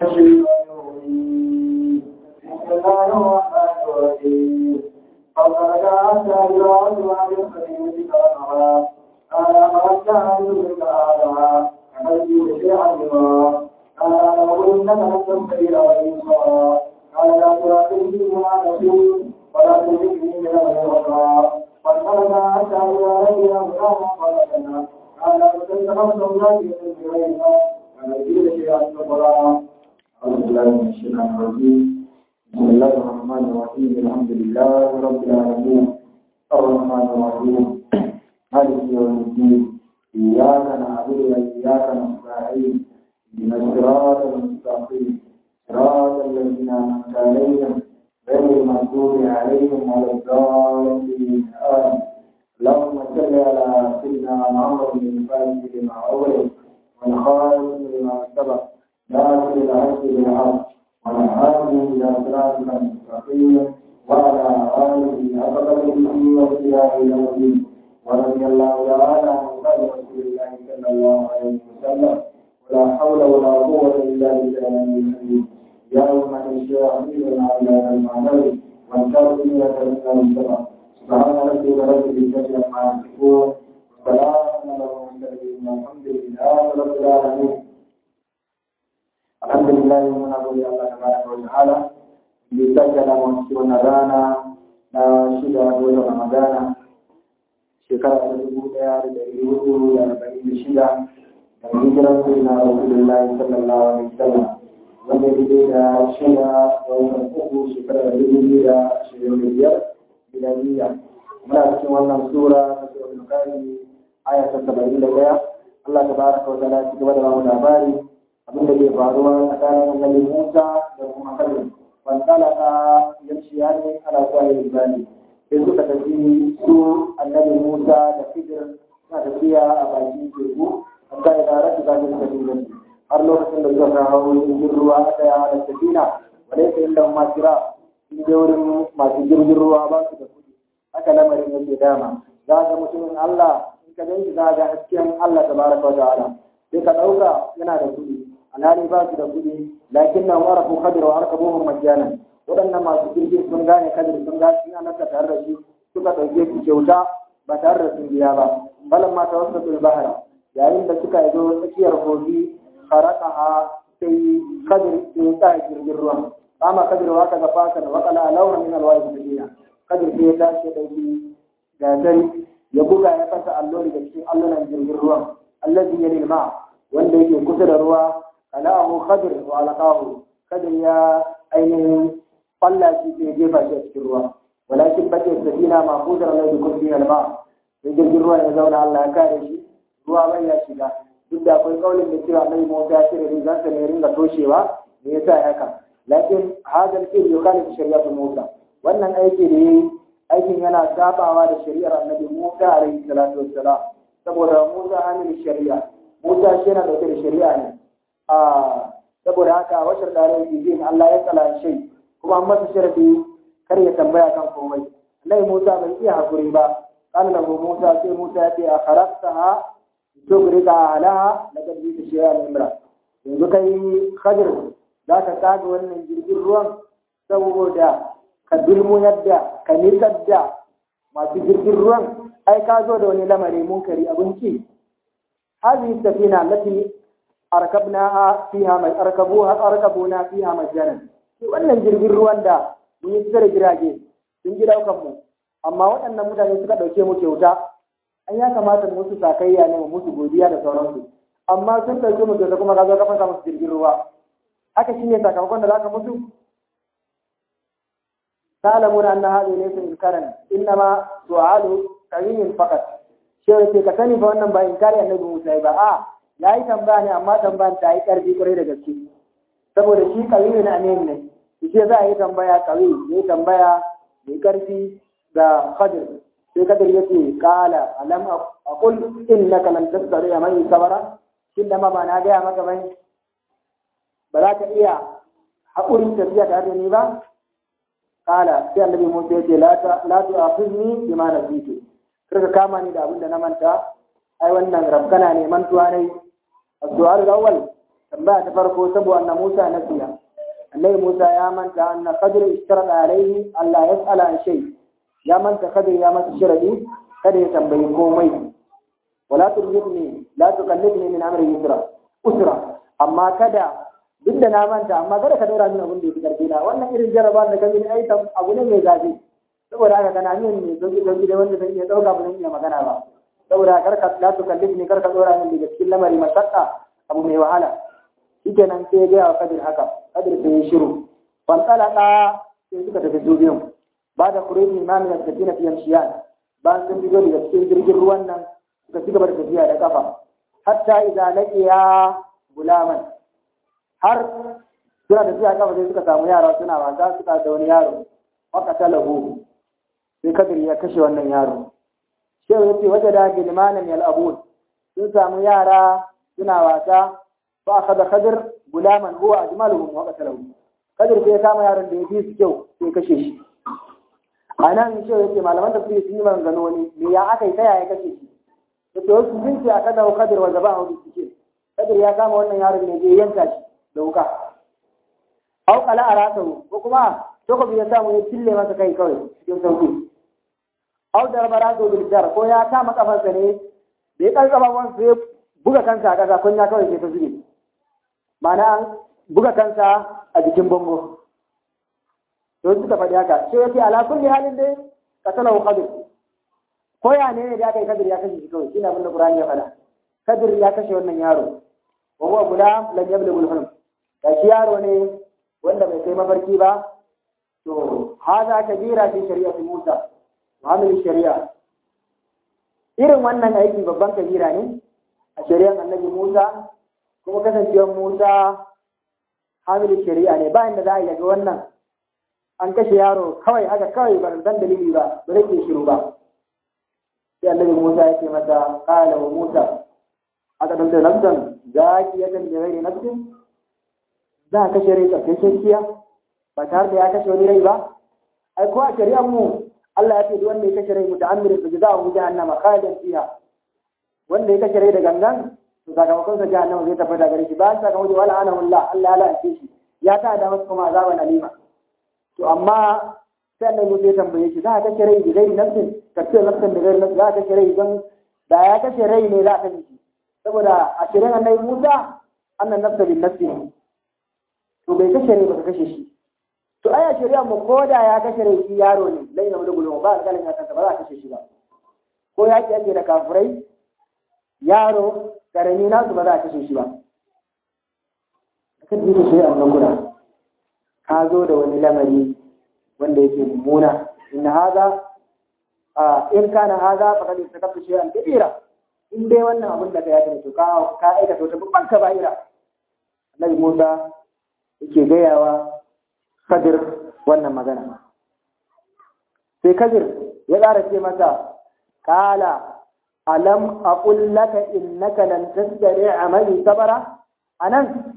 بسم الله الرحمن الرحيم فقد أتى الوعد عن الخليل كرمها قال أخرجت عن ذلك هذا عملت بشيئا لما قال له إنك لن تنتهي رئيسا قال لا تراقبني بما نسيت ولا تجدني من الغرقى فانطلق حتى إذا لقي غلاما فلقنا قال فتنتقمتم ذاتي من بغيرها ونجيب شيئا كبرا أعوذ بالله من الشيطان الرجيم بسم الله الرحمن الرحيم الحمد لله رب العالمين الرحمن الرحيم مالك يوم الدين إياك نعبد وإياك نستعين من الصراط المستقيم صراط الذين أنعمت عليهم غير المغضوب عليهم ولا الضالين آمين اللهم صل على سيدنا محمد بن الفاتح لما أغلق والخالق لما سبق ناصر الحق بالحق والهادي إلى صراطك المستقيم وعلى آله حق قدره وابتداء إلى الدين ورضي الله تعالى عن قول رسول الله صلى الله عليه وسلم ولا حول ولا قوة إلا بالله العلي يا أمة الشيخ أميرنا على المعنوي والكافرين من المنطقة سبحان ربك رب العزة عما يصفون وسلام على المرسلين والحمد لله رب العالمين الحمد لله muna gode Allah tabaraka wa ta'ala da sake da mu cikin wannan rana na shida wata Ramadana shekara ta dubu ɗaya da ɗari hudu da arba'in da shida da hijiran sai na Rasulullahi sallallahu alaihi wasallam wanda ya daidai da shida da watan uku shekara da dubu biyu da ashirin da biyar miladiya muna cikin wannan sura ta sura Bukhari aya ta saba'in da ɗaya Allah tabaraka wa ta'ala ya ci gaba da bamu labari abin da ke faruwa tsakanin annabi Musa da kuma Khalid wanda ka yamshi ya ne ala kwaye ibadi sai suka tafi su annabi Musa da Khidir suna tafiya a bakin teku hatta idan rasu za su tafi da su har lokacin da suka kawo jirgin ruwa aka yi da safina wadai sai inda ma kira sun je wurin masu jirgin ruwa ba su da kuɗi haka lamarin yake dama za ga mutumin Allah in ka ganshi za ga hasken Allah tabaraka wa ta'ala sai ka ɗauka yana da kuɗi alhali ba su da kuɗi lakin nan warafu kadir wa arkabuhum majjanan waɗannan masu jirgin sun gane kadir sun gane sun anaka tare da shi suka ɗauke su kyauta ba tare da sun biya ba balan ma ta wasu bahara yayin da suka zo tsakiyar kogi faraqaha sai kadir sai ta jirgin ruwan kama kadir wa ka gafa kan wa qala lawra min alwa'i sabina kadir sai ya tashi dauki gazari ya buga ya fasa allori da cikin allunan jirgin ruwan allazi yalil ma wanda yake kusa da ruwa kalahu khadir wa alaqahu kadir ya ainihin falla shi sai jefa shi a cikin ruwa walakin bace safina ma kudar la yukun fi alma sai jirgin ruwa ya zauna Allah ya kare shi ruwa bai ya shiga duk da akwai kaulin da cewa Annabi Musa ya cire rigar sa ne ringa toshewa me yasa haka lakin hadal fil yukhalifu shari'atu Musa wannan aiki da yayi aikin yana sabawa da shari'ar Annabi Musa alaihi salatu wassalam saboda Musa hamil shari'a Musa shi yana dauke da shari'a ne a saboda haka washar dare yi Allah ya tsala shi kuma an masa sharadi kar ya tambaya kan komai Annabi Musa bai iya hakuri ba قال له موسى في موسى أخرجتها تغرق أهلها لقد جئت شيئا امرأ yanzu kai khadir za ka kaga wannan jirgin ruwan saboda ka dulmu yadda ka nisar da masu jirgin ruwan ai ka zo da wani lamari munkari abinci هذه السفينة التي أركبناها فيها أركبوها أركبونا فيها مجانا wannan jirgin ruwan da mun yi tsare jirage sun ji daukan mu amma waɗannan mutane suka ɗauke mu kyauta an ya kamata mu musu sakayya ne mu musu godiya da sauransu amma sun ɗauke mu kyauta kuma ka zo ka fasa musu jirgin ruwa haka shine sakamakon da zaka musu تعلمون أن هذه ليس إنكارا إنما سؤال قوي فقط shewa ce ka sani fa wannan ba inkari annabi Musa ba a yayi tambaya ne amma tambayan ta yi karfi kwarai da gaske saboda shi kawi ne amin ne shi za a yi tambaya kawi ne tambaya mai karfi da Khadir sai Khadir yace qala alam aqul innaka lan tastari mai sabara shin da ma ba na gaya maka bane ba za ka iya haƙurin tafiya tare da ni ba qala sai annabi Musa yace la ta la tu'akhidni bima nasitu ka kama ni da abin da na manta ai wannan rabkana ne mantuwa ne السؤال الأول tambaya ta farko saboda anna Musa nasiya annabi Musa ya manta anna Khadir istarada alaihi Allah yas'ala an shay ya manta Khadir ya masa sharadi kada ya tambayi komai wala turjibni la tukallifni min amri yusra usra amma kada duk da na manta amma kada ka daura min abin da yake karfi na wannan irin jaraba da kan yi ai abu ne mai zafi saboda haka kana min ne sauki sauki da wanda zan iya dauka ba zan iya magana ba saboda kar ka la tukallifni kar ka dora min daga cikin lamari mashakka abu mai wahala shikenan sai ya gaya wa kadir haka kadir sai ya shiru fantalaka sai suka tafi su biyun ba da kureji imamin da tafi na fiyan shiyan bayan sun fito daga cikin jirgin ruwan nan suka ci gaba da tafiya da kafa hatta idan laqiya gulaman har suna tafiya kafa sai suka samu yara suna wasa suka da wani yaro waka talahu sai kadir ya kashe wannan yaro shehu yace waje da gilmanan yal'abun sun samu yara suna wasa fa akhadha khadir gulaman huwa ajmaluhum wa qatalahu kadir sai ya kama yaron da ya fi su kyau sai kashe shi a nan shi yake malaman da suke sun yi maganganu wani me ya aka yi ta yaya kashe shi da to wasu sun ce aka dawo kadir wa zaba a suke kadir ya kama wannan yaron ne zai yanka shi da wuka au kala a rasahu ko kuma takobi ya samu ya cille masa kai kawai cikin sauki au da rabara zo bil ko ya kama kafansa ne da ya karkaba wansa ya buga kansa a ƙasa kunya kawai sai ta zube ma'ana an buga kansa a jikin bango to suka faɗi haka sai yake ala kulli halin dai qatalahu qadir ko ya ne ne da aka yi kadir ya kashe shi kawai shine abin da qur'ani ya faɗa kadir ya kashe wannan yaro wa huwa gulam lam yablugh al-hulm da shi yaro ne wanda bai kai mafarki ba to haza kabira fi shari'ati Musa mu'amil shari'a irin wannan aiki babban kabira ne a shari'ar annabi Musa kuma kasancewar Musa hamilin shari'a ne bayan da za a yi daga wannan an kashe yaro kawai haka kawai ba san dalili ba ba zai ke shiru ba sai annabi Musa ya ce masa qala wa Musa aka danta nafsan zaki ya kan gairi nafsin za a kashe rai tsakashe kiya ba tare da ya kashe wani rai ba ai ko a shari'ar mu Allah ya ce duk wanda ya kashe rai muta'ammirin fa jazaa'u jahannama khalidan fiha wanda ya kashe rai da gangan to sakamakon sa jahannama zai tabbata gare shi bayan sakamakon wala ana wallah Allah ya la'ace shi ya ta da masa kuma azaban alima to amma sai annabi Musa ya tambaye shi za ka kashe rai da gairi nafsin ka ce nafsin da gairi nafsin za ka kashe rai don da ya kashe rai ne za ka kashe shi saboda a shirin annabi Musa annan nafsa bin nafsi to bai kashe rai ba ka kashe shi to aya shari'a mu ko da ya kashe rai shi yaro ne lai na mulgulu ba alƙalin ya kansa ba za a kashe shi ba ko ya ake da kafirai yaro karami nasu ba za a kashe shi ba kan duka shari'a nan guda ka zo da wani lamari wanda yake mummuna in haza in kana haza faqad istakabta shay'an kabira in dai wannan abin da ka yi to ka ka aikata wata babban kaba'ira annabi Musa yake gayawa Kadir wannan magana sai Kadir ya ƙara ce masa kala alam aqul laka innaka lan tasdari amali sabara anan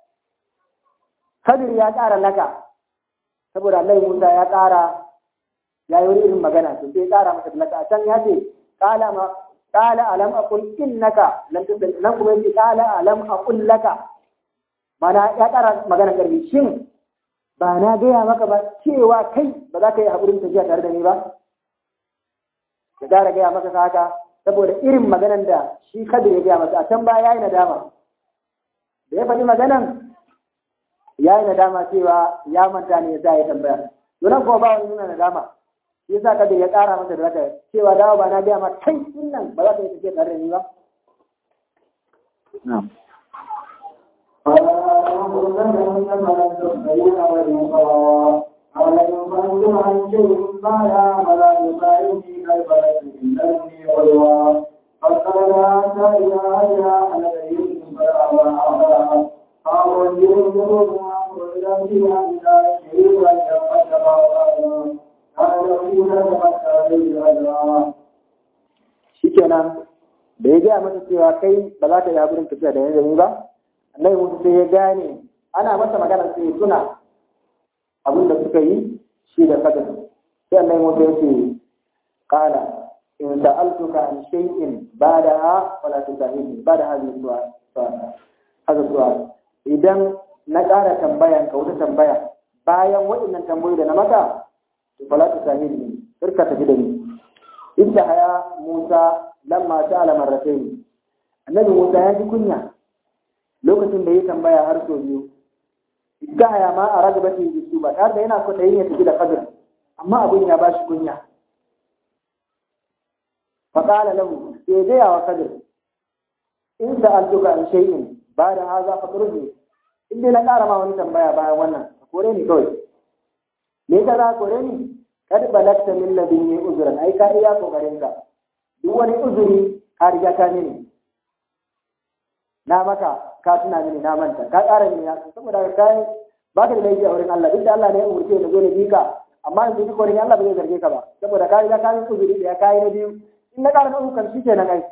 Kadir ya ƙara laka saboda Allah Musa ya ƙara ya yi wani irin magana to sai ya ƙara masa laka a can ya ce kala ma kala alam aqul innaka lan tasdari nan kuma yace kala alam aqul laka mana ya ƙara magana karbi shin ba na gaya maka ba cewa kai ba za ka yi haƙurin tafiya tare da ni ba ya ƙara gaya maka haka saboda irin maganan da shi kada ya gaya masa a can ba ya yi nadama da ya faɗi maganan ya yi nadama cewa ya manta ne ya sa ya tambaya donan kuma ba wani nuna nadama shi yasa kada ya ƙara masa da zaka cewa dawo ba na gaya ma kai din nan ba za ka yi tafiya tare da ni ba na'am أولم ينفذوا عن شيء ما يعمل يساعدني البلد إنني غلوا فقال حتى إذا أجا على يوسف فأبى أبا قالوا يوسف وأمر إلى فيها إلى شيء أن يقدم قال فيها تمتع بالأجرام shikenan da ya gaya masa cewa kai ba za ka yi haƙurin tafiya da yanzu ba annabi musu sai ya gane ana masa magana sai ya tuna abin da suka yi shi da kadar sai annabi musu ya ce qala in sa'altuka an shay'in ba'daha fala tusahibni ba'da hadhihi su'al hadha su'al idan na ƙara tambayan ka wata tambaya bayan waɗannan tambayoyi da na maka to fala ta sami ni kirka tafi da ni idda haya Musa lamma sa'ala marratayn annabi Musa ya ji kunya lokacin da ya tambaya har sau biyu idda haya ma a ragabatin jisu ba tare da yana kwaɗayin ya tafi da kadir amma abin ya ba shi kunya faƙala lahu sai gaya wa kadir in sa'altuka an shay'in ba da haza fa turbi in dai na ƙara ma wani tambaya bayan wannan ka kore ni kawai me ka za kore ni kad balagta min ladunni uzran ai ka iya kokarin ka duk wani uzuri ka riga ka mini na maka ka tuna mini na manta ka ƙara mini ya saboda ka kai ba ka da laifi a wurin Allah duk da Allah ne ya umurce da zo da bika amma yanzu duk wurin Allah ba zai zarge ka ba saboda ka riga ka yi uzuri da ya kai na biyu in na ƙara na uku kan shi kenan ai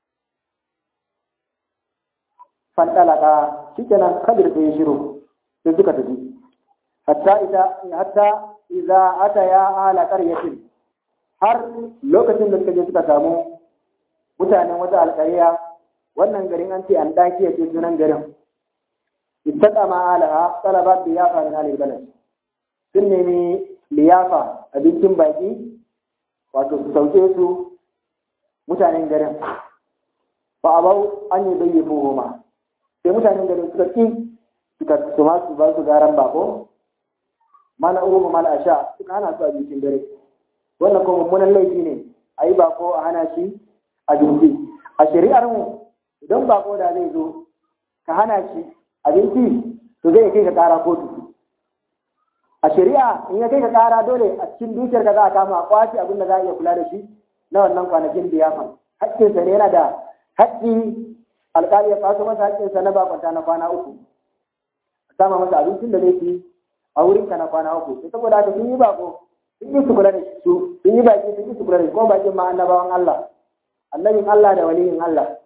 fantalaka shikenan kadir sai ya shiru sai suka tafi hatta ita hatta idza ataya ala qaryatin har lokacin da suka je suka samu mutanen wata alƙarya wannan garin an ce an daki ya ce sunan garin ittaqama alaha talabat biyafa min alil balad sun nemi liyafa abincin baki wato su sauke su mutanen garin fa abau an yi bayyana goma sai mutanen gari suka ƙi suka su ma su ba su garan bako mana urumu mana asha suka hana su abincin dare wannan kuma mummunan laifi ne a yi bako a hana shi abinci a shari'ar mu idan bako da zai zo ka hana shi abinci to zai kai ka kara kotu a shari'a in ya kai ka kara dole a cikin dukiyar ka za a kama a kwace abin da za a iya kula da shi na wannan kwanakin liyafa haƙƙinsa ne yana da haƙƙi alƙali ya kwaso masa haƙƙinsa na bakwanta na kwana uku a sama masa abincin da zai ci a wurinka na kwana uku sai saboda haka sun yi bako sun yi su kula da su sun yi baki sun yi su kula da kuma bakin ma annabawan Allah annabin Allah da waliyin Allah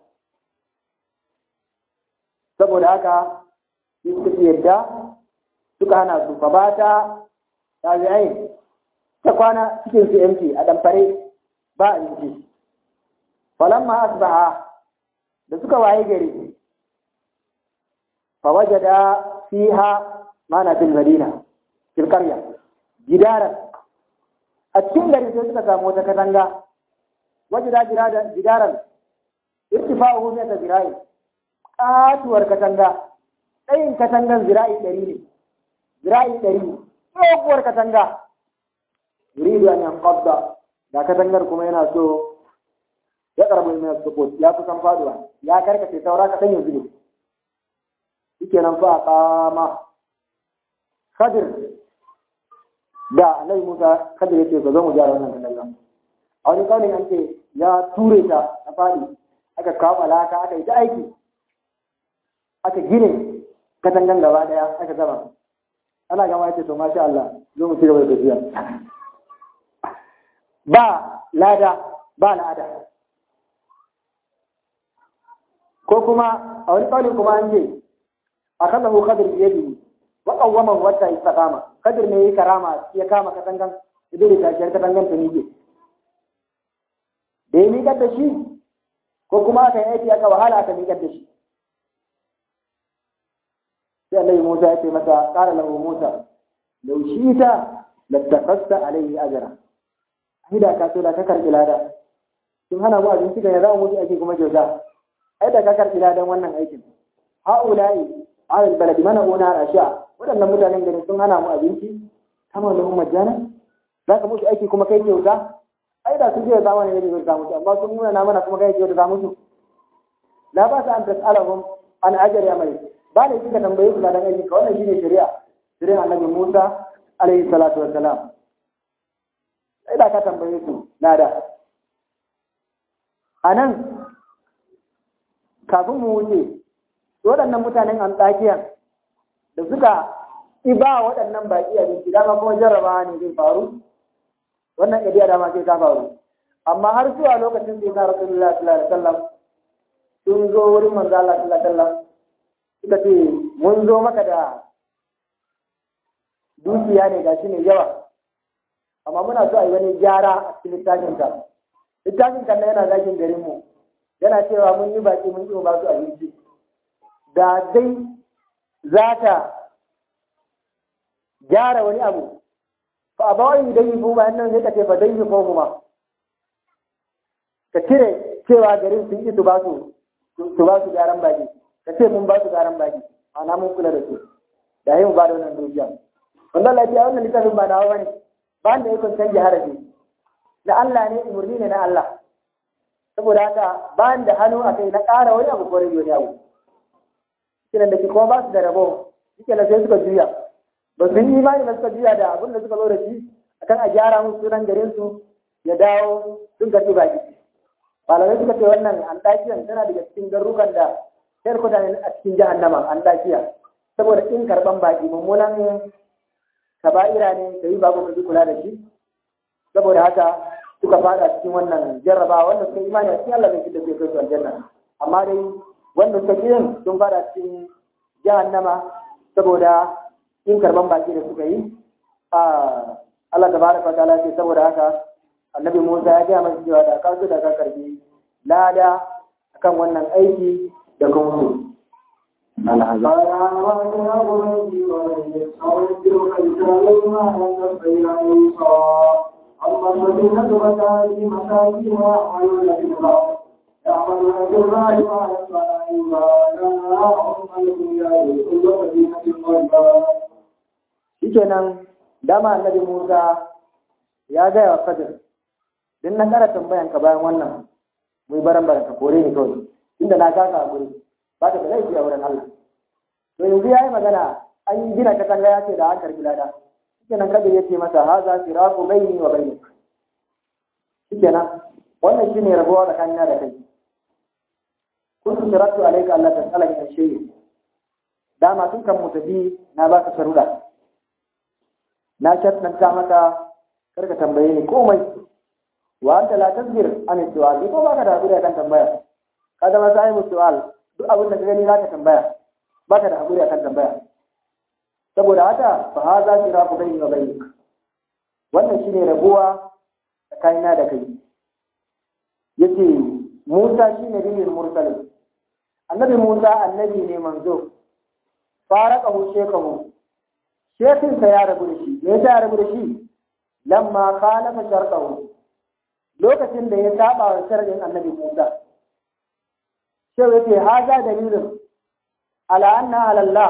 saboda haka sai suka ci yadda suka hana su fa bata tabi'ai ta kwana cikin su yanki a damfare ba abinci falamma asbaha da suka waye gari fa wajada fiha mana fil madina fil qarya gidaran a cikin gari sai suka samu wata katanga wajada gidaran gidaran irtifa'uhu min zira'i katuwar katanga tsayin katangan zira'i ɗari ne zira'i ɗari tsohuwar katanga yuridu an yanqadda da katangar kuma yana so ya karbi min support ya kusan faduwa ya karkace saura ka san yanzu ne shikenan fa qama Khadir da Annabi Musa Khadir yace ba zo mu gyara wannan katangan a wani kaunin an ce ya ture ta a fadi aka kawo alaka aka yi ta aiki aka gine katangan gaba daya aka gama ana gama yace to masha Allah zo mu ci gaba da tafiya ba lada ba lada ko kuma a wani ƙaunin kuma an ce a kan lahu kadir biye biyu wa ƙawwaman wata istiqama kadir ne yi karama ya kama katangan idan da tashiyar katangan ta nike da ya miƙar da shi ko kuma aka yi aiki aka wahala aka miƙar da shi sai Allah Musa ya ce masa ƙara lahu Musa lau shi ta lattaqasta alaihi ajra ai da ka so da ka karɓi lada sun hana mu abinci da ya zama mutu ake kuma kyauta ai da ka karɓi ladan wannan aikin ha'ula'i alal baladi mana una rasha waɗannan mutanen gari sun hana mu abinci kama da mu majana za ka musu aiki kuma kai kyauta ai da sun je zamani ne bai samu amma sun nuna na mana kuma kai kyauta za musu la ba sa an tas'alahum an ajri amali ba ne kika tambaye su ladan aiki ka wannan shine shari'a shari'a annabi Musa alaihi salatu wassalam sai da ka tambaye su lada anan kafin mu wuce waɗannan mutanen antakiyan da suka iba waɗannan baƙi abinci dama kuma jarrabawa ne zai faru wannan ɗabi'a dama sai ta faru amma har zuwa lokacin da ya rasulullah sallallahu alaihi wasallam sun zo wurin manzo Allah sallallahu alaihi wasallam suka ce mun zo maka da dukiya ne gashi ne yawa amma muna so a yi wani gyara a cikin littafin ka littafin kan yana zagin garin mu yana cewa mun yi baki mun yi ba su abinci da dai za ta gyara wani abu fa a bawai dai yi kuma nan sai ka ce fa dai yi ko kuma ka cire cewa garin sun ki su ba su su ba su gyaran baki ka ce mun ba su gyaran baki ana mun kula da su da yi mu ba da wannan dukiya wanda lafiya wannan littafin ba nawa bane ba da yakon canje harafi na Allah ne umarni ne na Allah saboda haka ba da hannu a kai na ƙara wani abu ko rage wani abu kiran da ke kuma ba su da rabo suke na sai suka juya ba su yi imani ba suka juya da abin da suka zo da shi akan a gyara musu sunan garin su ya dawo sun karɓi baki malamai suka ce wannan antakiyan tana daga cikin garurukan da sai kuta ne a cikin jahannama antakiya saboda in karɓan baki mummunan kaba'ira ne ka yi babu ka kula da shi saboda haka suka fada cikin wannan jarraba wanda suka imani a cikin Allah bai da zai kai su aljanna amma dai wanda suka ki yin sun fada cikin jahannama saboda in karban baki da suka yi Allah tabaraka wa ta'ala ce saboda haka annabi Musa ya gaya masa cewa da ka so da ka karbi lada akan wannan aiki da kuma su أما الذين تبتا في مساكنها وعلى في الأرض يعملون بالله ما يصنع إلا هم الأنبياء كل مدينة غيبا shikenan dama annabi Musa ya gaya wa Kadir din na kara tambayan ka bayan wannan mu baran baran ka kore ni kawai inda na kasa a guri ba ta da laifi a wurin Allah to yanzu yayi magana an yi gina katanga ya ce da an karbi lada shikenan Kadir ya ce masa haza siraqu baini wa bainik shikenan wannan shine rabuwa tsakanina da kai kuntu siratu alayka Allah tasala min shay'in dama tun kan mu tafi na baka sharuda na shaddanta maka karka tambaye ni komai wa anta la tasbir an su'al ko baka da hakuri akan tambaya ka zama sai mu su'al duk abin da ka gani zaka tambaya baka da hakuri akan tambaya saboda haka fa hadha siratu bayni wa baynik wannan shine rabuwa tsakanina da kai yace Musa shine nabiyul mursal annabi Musa annabi ne manzo faraqahu shekahu shekinsa ya rabu da shi me yasa ya rabu da shi lamma khalafa shartahu lokacin da ya saba wa sharadin annabi Musa sai yace haza dalilin ala anna ala Allah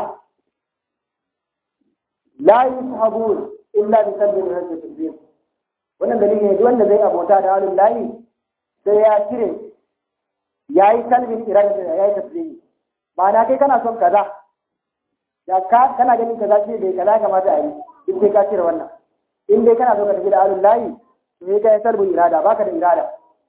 la yushabun illa bi qalbin rajul tasbih wannan dalili ne duk wanda zai abota da alul lahi sai ya cire yayi kalbin irada da yayi tasbih ma'ana kai kana son kaza da ka kana ganin kaza ce bai kaza kamata a yi duk sai ka cire wannan in dai kana so ka tafi da alul lahi to sai ka yi sarbu irada baka da irada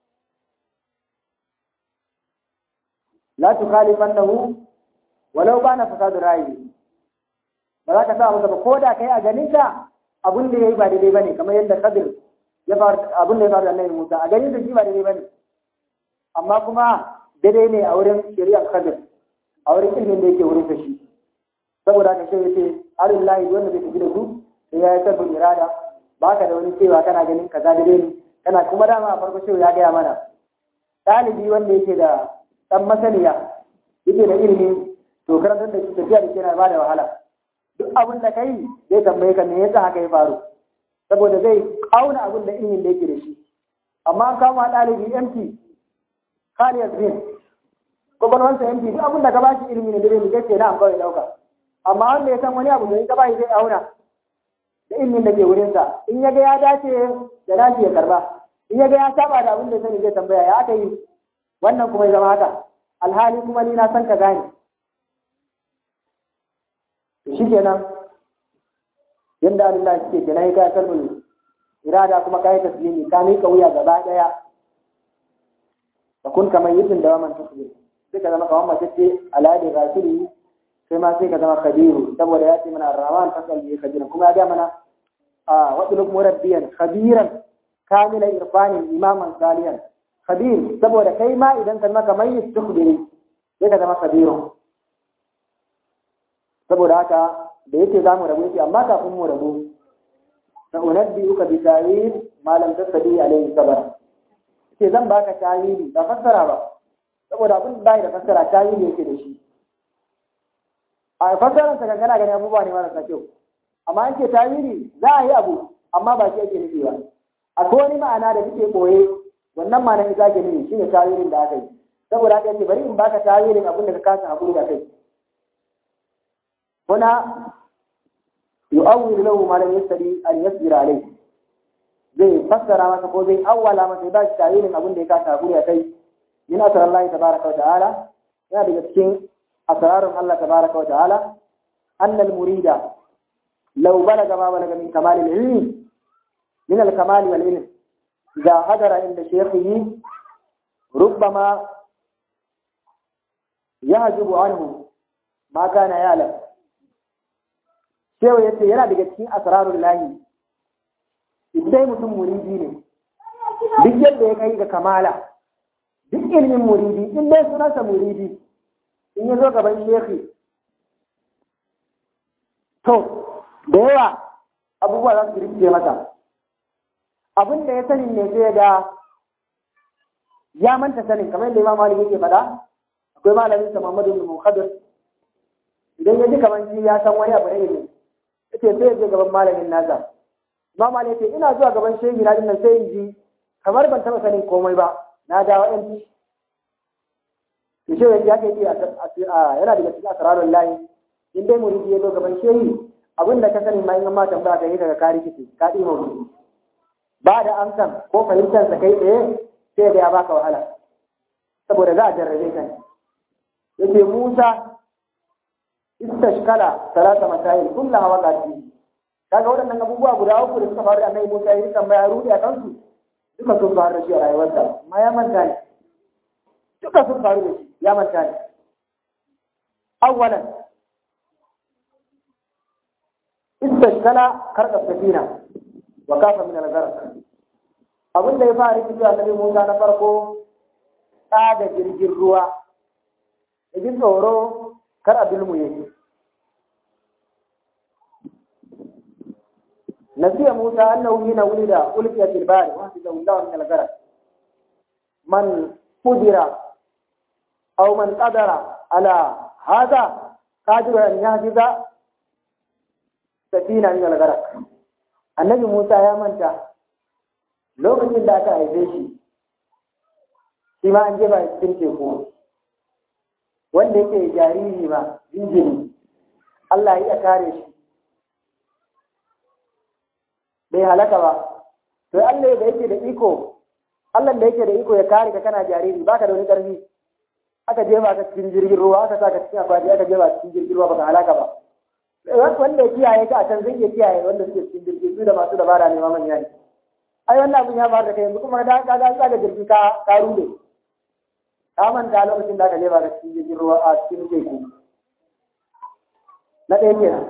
la tukhalifannahu walau bana fasadu rayi ba za ka sa masa ba ko da kai a ganin ka abun da yayi ba daidai bane kamar yadda Kadir ya faru abun da ya faru da Annabi Musa a ganin da shi ba daidai bane amma kuma daidai ne a wurin shari'ar Kadir a wurin ilimin da yake wurin shi saboda haka sai yace alillahi wanda bai tafi da su sai ya yi sabbin irada ba ka da wani cewa kana ganin kaza daidai ne kana kuma dama a farko cewa ya gaya mana ɗalibi wanda yake da ɗan masaniya yake da ilimi to karantar da shi tafiya da ke na ba da wahala duk abin da kai zai tambaye ka me yasa haka ya faru saboda zai auna abin da ilimin da yake da shi amma an kama ɗalibi empty kaliyar zin kwakwalwansa empty duk abin da ka ba shi ilimi ne da zai ce na an kawai ɗauka amma wanda ya san wani abu da ya ba shi zai auna da ilimin da ke wurinsa in ya ga ya dace da dace ya karba in ya ga ya saba da abin da sani zai tambaya ya aka yi wannan kuma ya zama haka alhali kuma ni na san ka gane shi kenan yadda Allah suke kenan ya kai kalbul irada kuma kai taslimi ka mika wuya gaba daya ka kun kamar yidin da waman tasbih sai ka zama kamar mace ce aladi rasuli sai ma sai ka zama kabiru saboda ya ce mana rahman fasal ne kabiru kuma ya ga mana a waduluk murabbiyan khabiran kamila irfanin imaman saliyan khabir saboda kai ma idan ka zama kamar yistukbiri sai ka zama kabirun saboda haka da yake za mu rabu yake amma kafin mu rabu sa unabbi uka bi tawil ma lam tasdi alayhi sabar ce zan baka tawili ba fassara ba saboda abin bai da fassara tawili yake da shi a fasaran sa kankana gani abubuwa ne marasa kyau amma an ce tawili za a yi abu amma ba shi ake nufi ba akwai wani ma'ana da suke boye wannan ma'anar ita ake nufi shine tawilin da aka yi saboda haka yace bari in baka tawilin abin da ka kasa hakuri da kai huna yu'awwil lahu ma lam yastari an yasbira alayhi zai fassara masa ko zai awwala masa ba shi tawilin abin da ya kasa hakuri a kai min asrar Allah tabaraka wa ta'ala yana daga cikin asrarun Allah tabaraka wa ta'ala annal murida law balaga ma balaga min kamal al-ilmi min al-kamal wal ilm idha hadara inda shaykhihi ربما يحجب عنه ما كان يعلم Shewa ya ce yana daga cikin asrarun lahi, idan mutum muridi ne, duk yadda ya kai ga kamala, duk ilimin muridi, in dai sunansa muridi, in ya zo gaban shekhi, to, da yawa abubuwa za su rikice masa. Abin da ya sani ne sai da ya manta sanin kamar yadda Imam Malik yake faɗa akwai malamin sa Muhammadu bin Muqaddas idan ya ji kamar shi ya san wani abu ne ne yace sai ya je gaban malamin nasa Imam Malik yace ina zuwa gaban shehi na dinnan sai in ji kamar ban taɓa sanin komai ba na dawo ɗan ci to shehi ya ke ce yana daga cikin asrarul lahi in dai muridi ya zo gaban shehi abin da ka sani ma in ma tambaya ka yi daga kari kici ka ɗi mawuri ba da amsan ko fahimtar sa kai tsaye sai da ya baka wahala saboda za a jarrabe ka ne yace Musa istashkala salata masail kullaha waqati kaga waɗannan abubuwa guda uku da suka faru da Annabi Musa ya yi tambaya rudi a kansu duka sun faru da shi a rayuwarsa amma ya manta ne duka sun faru da shi ya manta ne awwalan istashkala karka safina wa kafa min al-gharq abin da ya fara rikici annabi Musa na farko da jirgin ruwa da jin tsoro kar a bilmu yake nasiya Musa annahu hina wulida ulqiya fil bahr wa hasiba Allah min al-gharq man qudira aw man qadara ala hada qadiru an yahdiza safina min al-gharq annabi Musa ya manta lokacin da aka haife shi shi ma an jefa cikin teku wanda yake jariri ma jinjiri Allah ya kare shi bai halaka ba to Allah da yake da iko Allah da yake da iko ya kare ka kana jariri baka da wani karfi aka jefa ka cikin jirgin ruwa aka saka cikin akwati aka jefa cikin jirgin ruwa baka halaka ba wanda ya kiyaye ka a can zai iya kiyaye wanda suke cikin jirgin su da masu dabara ne ma manya ne ai wannan abin ya faru da kai yanzu kuma da ka ga ga jirgi ka ka rude ka manta lokacin da aka jefa ka cikin jirgin ruwa a cikin teku na ɗaya kenan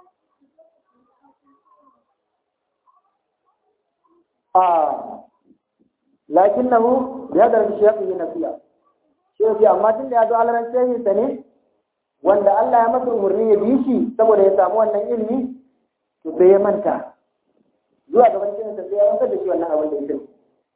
a lakinnahu bi hadar shaykhi nasiya shi amma tun da ya zo alaran shehin sa ne wanda Allah ya masa umarni ya bi shi saboda ya samu wannan ilimi to sai ya manta zuwa gaban cikin sa sai ya wanzar da shi wannan abin da ya sani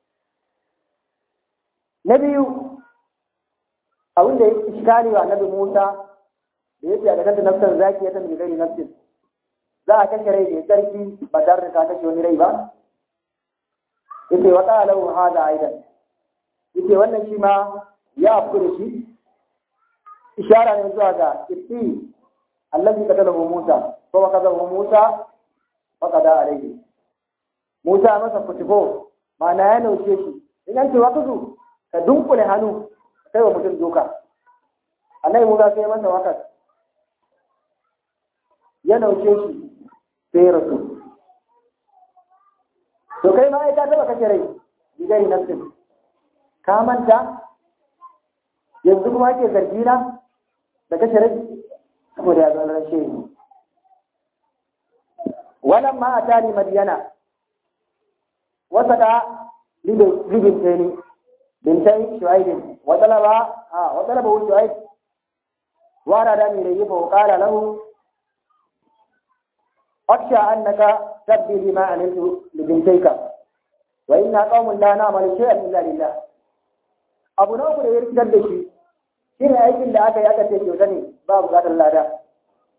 na biyu abin da ya iskali wa annabi Musa da yake a kanta nafsar zaki ya tambaye gari nafsin za a kashe rai da ya sarki ba tare da ta kashe wani rai ba yace wa qala lahu hada aidan yace wannan shi ma ya afku da shi ishara ne zuwa ga itti allazi qatalahu Musa ko wa qadahu Musa fa qada alayhi Musa masa kutubo ma'ana ya nauce shi in an ce wa kuzu ka dunkule hannu kai wa mutum doka annabi Musa sai masa wakas ya nauce shi sai rasu to kai ma ai ka taba kashe rai bigari nafsin ka manta yanzu kuma ake zargi na da kashe rai saboda ya zama rashe ni walan ma atani madiyana wasa da libin tani bintai shuaibin wa talaba a wa talaba shuaib wa rada ni rayi fa qala lahu aksha annaka tabbi lima amiltu libintayka wa inna qaumun la na'malu shay'an illa lillah abu na uku da ya rikitar da shi shi ne aikin da aka yi aka ce kyauta ne ba bukatar lada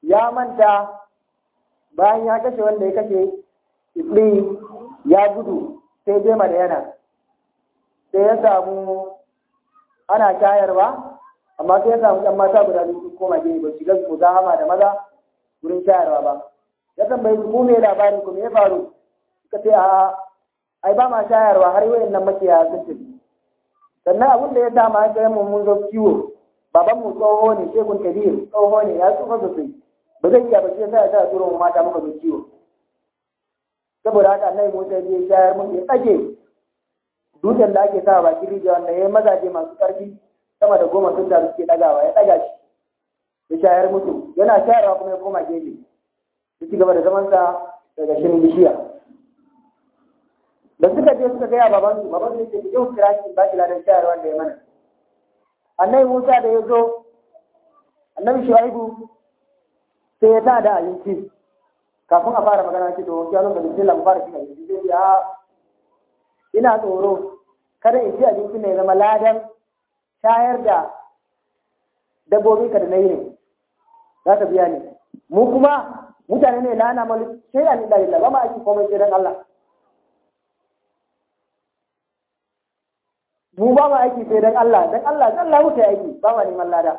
ya manta bayan ya kashe wanda ya kashe iblis ya gudu sai je yana sai ya samu ana shayarwa amma sai ya samu ɗan mata guda biyu sun koma gini ba shiga su hama da maza wurin shayarwa ba ya tambayi su ko me labarin ku me ya faru suka ce a ai ba ma shayarwa har wayan nan makiyaya sun tafi sannan abin da ya sa ma ga mu mun zo kiwo baban mu tsoho ne shekun kabir tsoho ne ya tsufa sosai ba zai iya ba sai sai ya turo mu mata muka zo kiwo saboda haka annabi Musa ya shayar mun ya tsage dutsen da ake sa bakin rijiya wanda ya mazaje masu ƙarfi sama da goma sun da suke ɗagawa ya ɗaga shi ya shayar musu yana shayarwa kuma ya koma gefe ya ci gaba da zamansa daga shirin bishiya da suka je suka gaya babansu babansu ya ce yau kira shi ba shi ladan shayarwa da ya mana annabi Musa da ya zo annabi Shu'aibu sai ya ta da abinci kafin a fara magana ce to ya zo da bismillah mu fara cin abinci sai ya ina tsoro kada in ci abinci mai zama ladan shayar da dabbobi ka da na yi ne za ka biya ni mu kuma mutane ne na ana malu sai da lillahi ba ma aiki komai sai dan Allah mu ba ma aiki sai dan Allah dan Allah dan Allah muke aiki ba ma neman lada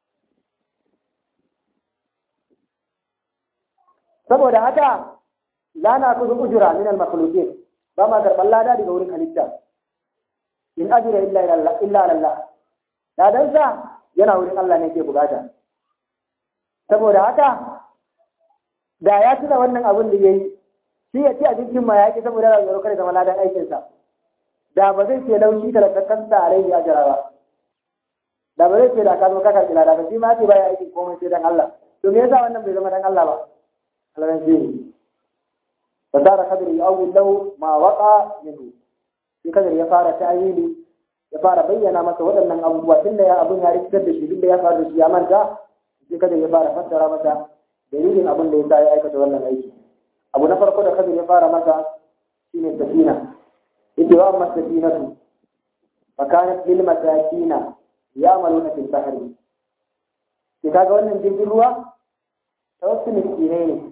saboda haka la na kuzu ujura min al makhluqin ba ma karɓar lada daga wurin halitta in ajira illa illa Allah ladan sa yana wurin Allah ne ke bukata saboda haka da ya tuna wannan abin da yayi shi ya ci abincin ma ya ki saboda yana tsoro kada zama ladan aikin sa da ba zai ce laushi da kakkan sa a rai ajira ba da ba zai ce da ka zo ka karɓi lada ba shi ma ce baya aikin komai sai dan Allah to me yasa wannan bai zama dan Allah ba Allah ne فصار خضر يؤول له ما وقع منه في خضر ya fara ta'wili ya fara bayyana masa waɗannan abubuwa tunda ya abun ya rikitar da shi duk da ya faru da shi ya manta sai kada ya fara fassara masa dalilin abin da ya sa ya aikata wannan aiki abu na farko da kadir ya fara masa shine safina yace wa amma safinatu fa kanat lil masakina ya'maluna fil bahri sai kaga wannan jirgin ruwa ta wasu miskinai ne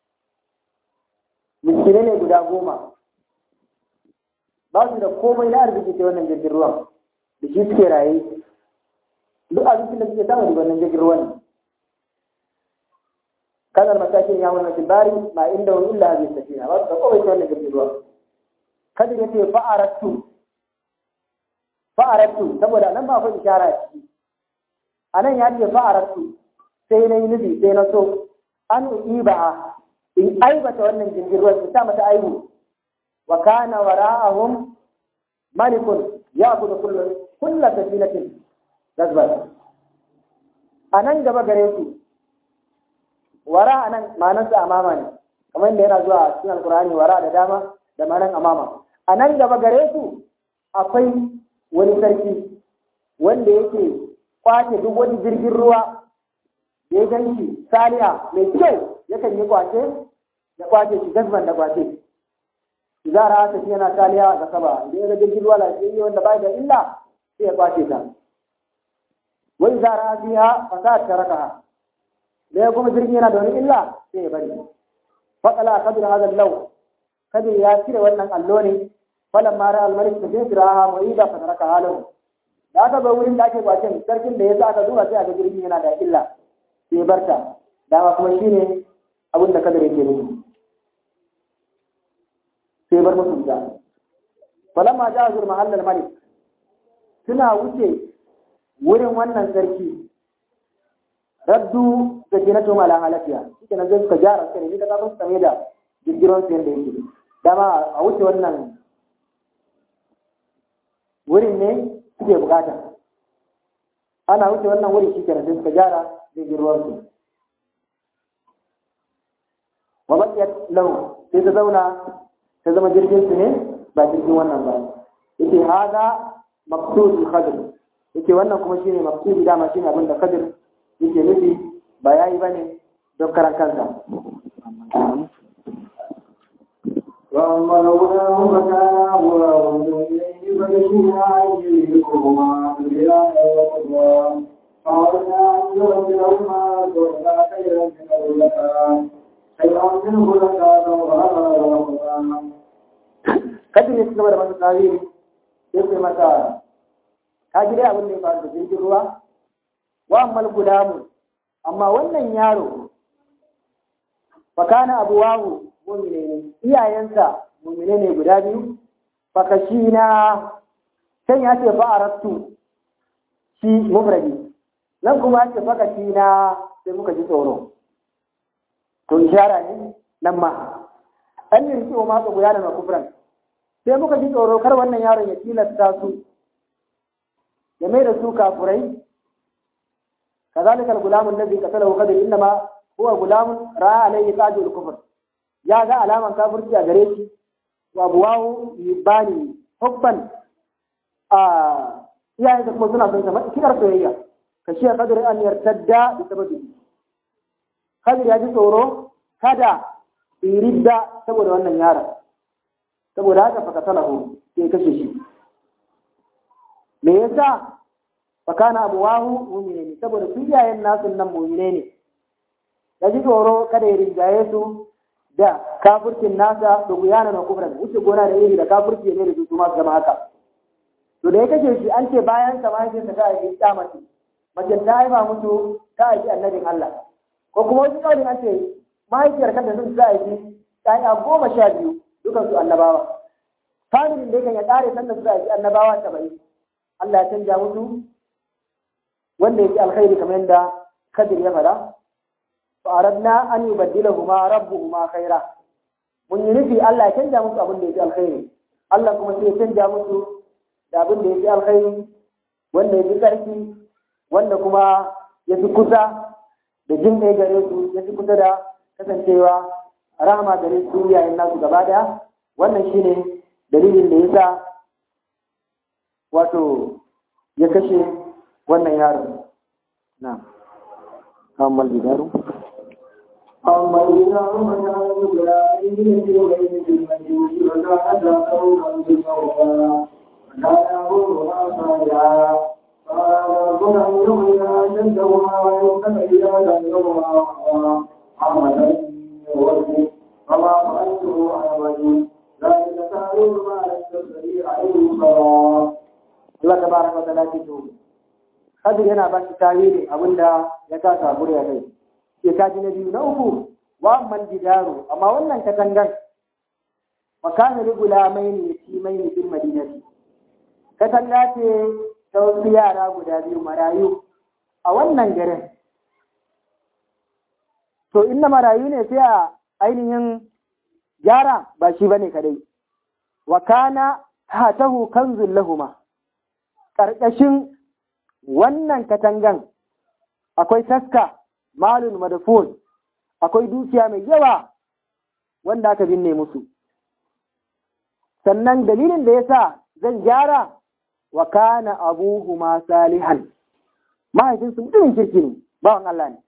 miskinai ne guda goma ba su da komai na arziki sai wannan jirgin ruwan da shi suke raye duk abincin da suke samu daga wannan jirgin ruwan kanar matakin ya wannan bari ma inda wani illa zai safina ba su da komai sai wannan jirgin ruwan kada ya ce fa'arattu fa'arattu saboda nan ba fa ishara ciki a nan ya ce fa'arattu sai na yi nufi sai na so an uiba in aibata wannan jirgin ruwan su sa mata aibu wa kana wara'ahum malikun ya'khudhu kullu kullu safinatin gazban anan gaba gare su wara anan ma'anar sa amama ne kamar yadda yana zuwa cikin alkur'ani wara da dama da ma'anar amama anan gaba gare su akwai wani sarki wanda yake kwace duk wani jirgin ruwa da ya ganshi saliha mai kyau yakan yi kwace ya kwace shi gazban da kwace za a tafi yana taliya ga saba idan ya ga jirgin ruwa lafiyayye wanda bai da illa sai ya kwace ta wai za a fiha fasad tarakaha da ya kuma jirgin yana da wani illa sai ya bari faqala kadir hadha al-law kadir ya cire wannan allo ne falan mara al-malik da sai firaha mu'ida fa taraka halahu da aka bar wurin da ake kwacen sarkin da ya sa aka zuwa sai aka jirgin yana da illa sai barta dama kuma shine abin da kadar yake nufi sai bar musu da falamma ja zur mahallal malik suna wuce wurin wannan sarki raddu da jinatu mala halafiya shike nan zai suka gyara sai ne ka kafin same da jirgiron su yanda yake dama a wuce wannan wurin ne suke bukata ana wuce wannan wuri shi kenan sai suka gyara jirgin su wa bakiyat lahu sai ta zauna ta zama jirgin su ne ba jirgin wannan ba yake hada maqsudul khadr yake wannan kuma shine maqsudi dama shine abin da khadr yake nufi ba yayi bane don karan kansa وأما لولا مكان غلام إليه فبشرنا أيديكما بلا قوة قالنا أن يرد لهما كنا خيرا من منه زكاة وأخرج رمضان kadin ya ci gaba da masa tarihi sai sai masa ka ji dai abin da ya faru da jirgin ruwa wa ammal gudamu amma wannan yaro fakana abuwahu mu'mine ne iyayensa mu'mine ne guda biyu fakashina can ya ce fa'arattu shi mufradi nan kuma ya ce fakashina sai muka ji tsoro to ishara ne nan ma an yi riki wa matsa guda da kufran sai muka ji tsoro kar wannan yaron ya tilasta su ya mai da su kafurai kazalika al-gulam alladhi qatalahu qadir inma huwa gulam ra'a alayhi qadul kufr ya ga alaman kafirci a gare shi wa abuwahu yibani hubban a iyayen da kuma suna son sa kidar soyayya ka shi qadir an yartadda bi sababi qadir ya ji tsoro kada ridda saboda wannan yaron saboda haka fa katalahu sai kashe shi me yasa fa kana abuwahu mu'mine ne saboda su iyayen nasu nan mu'mine ne ya ji tsoro kada ya rinjaye su da kafircin nasa da guyana na kufran wuce gona da iri da kafirci ne da su kuma zama haka to da ya kashe shi an ce bayan sa mahaifinsa ta aiki ta mace mace ta haifa musu ta aiki annabin Allah ko kuma wasu kawai an ce mahaifiyar kanta sun ta aiki ta yi goma sha biyu dukan su annabawa familin da yakan ya ƙare sanda suka aiki annabawa saba'in Allah ya canja musu wanda yake alkhairi kamar yadda Kadir ya faɗa fa aradna an yubaddilahuma rabbuhuma khaira mun yi nufi Allah ya canja musu abin da yake alkhairi Allah kuma sai ya canja musu da abin da yake alkhairi wanda yake ƙarfi wanda kuma ya fi kusa da jin ɗaya gare su ya fi kusa da kasancewa rahama gare su yayin nasu gaba daya wannan shine dalilin da yasa wato ya kashe wannan yaron na kammal bidaru أما إذا رمنا بلا إذن في غير المجيء وكان قولا بالموضى وكان أمرها صالحا قال ربنا يغنى جدهما ويوكل إلى جنبهما عملا يوفي فما فعلته عن وجه ذلك تعليم ما يستطيع عليه صلاة Allah tabaraka wa ta'ala ce to Kadir yana ba shi tarihi abinda ya kasa gure ya kai ke kaji na biyu na uku wa amman jidaru amma wannan katangan makana li gulamaini yatimaini fil madinati katanga ce ta wasu yara guda biyu marayu a wannan garin to inna marayu ne sai a ainihin gyara ba shi bane kadai wa kana hatahu kanzul lahuma karkashin wannan katangan akwai taska malun madafun akwai dukiya mai yawa wanda aka binne musu sannan dalilin da yasa zan gyara wa kana abuhuma salihan mahaifinsu mutumin kirki ne bawan Allah ne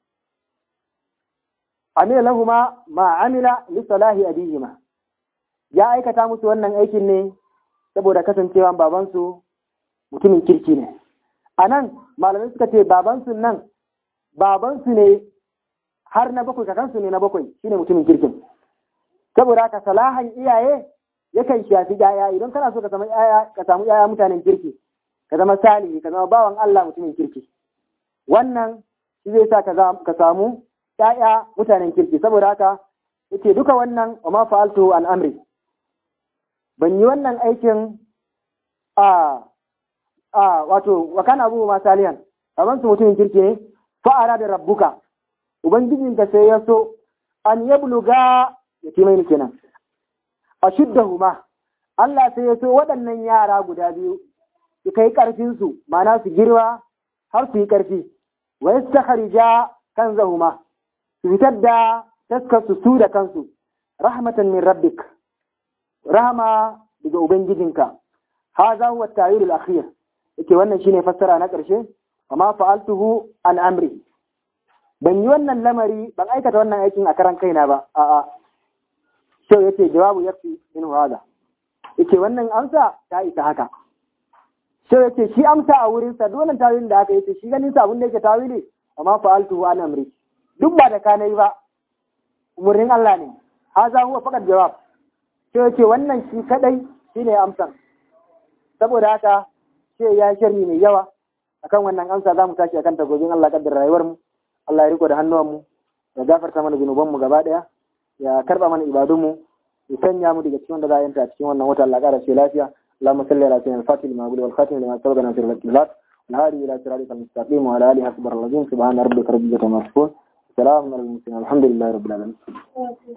amila lahuma ma amila li salahi abihima ya aikata musu wannan aikin ne saboda kasancewa babansu mutumin kirki ne a nan malamai suka ce babansu nan babansu ne har na bakwai kakansu ne na bakwai shine mutumin kirkin saboda haka salahan iyaye yakan shafi yaya idan kana so ka samu yaya ka samu yaya mutanen kirki ka zama salihi ka zama bawan Allah mutumin kirki wannan shi zai sa ka samu yaya mutanen kirki saboda haka yake duka wannan wa ma fa'altu an amri ban yi wannan aikin a a wato wa kana abu ma salihan kaman su mutumin kirki ne fa'ara da rabbuka ubangijinka sai ya so an yabluga yatimai kenan ashuddahuma Allah sai ya so waɗannan yara guda biyu su kai ƙarfinsu mana su girma har su yi ƙarfi wa yastakhrija kanzahuma su fitar da taskarsu su da kansu rahmatan min rabbik rahama daga ubangijinka hadha huwa at-ta'wil al-akhir yake wannan shine fassara na ƙarshe amma fa'altuhu an amri ban yi wannan lamari ban aikata wannan aikin a karan kaina ba a'a so yace jawabu yafi min hada yace wannan amsa ta isa haka so yace shi amsa a wurin sa dole tawilin da aka yace shi ganin sa abin da yake tawili amma fa'altuhu an amri duk ba da ka nayi ba umurnin Allah ne haza huwa faqat jawab sai yace wannan shi kadai shine amsan saboda haka sai ya sharhi mai yawa akan wannan amsa za mu tashi akan tagogin Allah kaddar rayuwar mu Allah ya riko da hannuwan mu ya gafarta mana zunuban mu gaba daya ya karba mana ibadun mu ya sanya mu daga cikin wanda za a yanta a cikin wannan wata Allah ƙara ce lafiya اللهم صل على سيدنا الفاتح لما قبل والخاتم لما سبق ناصر الكلات والهادي الى صراطك المستقيم وعلى اله حسب الرجيم سبحان ربك رب العزه عما يصفون سلام على المرسلين الحمد لله رب العالمين